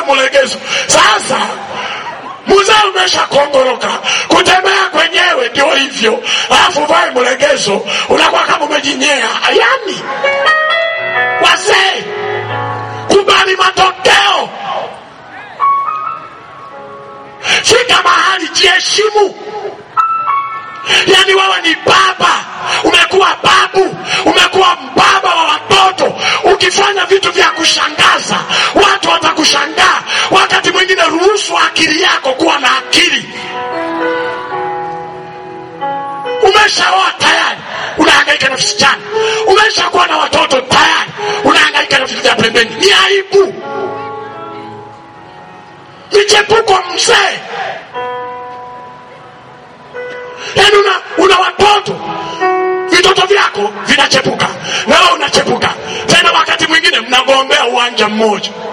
mlegezo. Sasa mzee umesha kongoroka, kutembea kwenyewe ndio hivyo, alafu vae mlegezo, unakuwa kama umejinyea. Yani wazee, kubali matokeo, fika mahali, jiheshimu. Yani wewe ni baba, umekuwa babu, umekuwa mbaba wa watoto. Ukifanya vitu vya kushangaza, watu watakushangaa. Wakati mwingine, ruhusu akili yako kuwa na akili. Umeshaoa tayari, unahangaika na visichana. Umeshakuwa na watoto tayari, unahangaika na vitu vya pembeni. Ni aibu, michepuko mzee yaani una, una watoto vitoto vyako vinachepuka na wewe unachepuka tena wakati mwingine mnagombea uwanja mmoja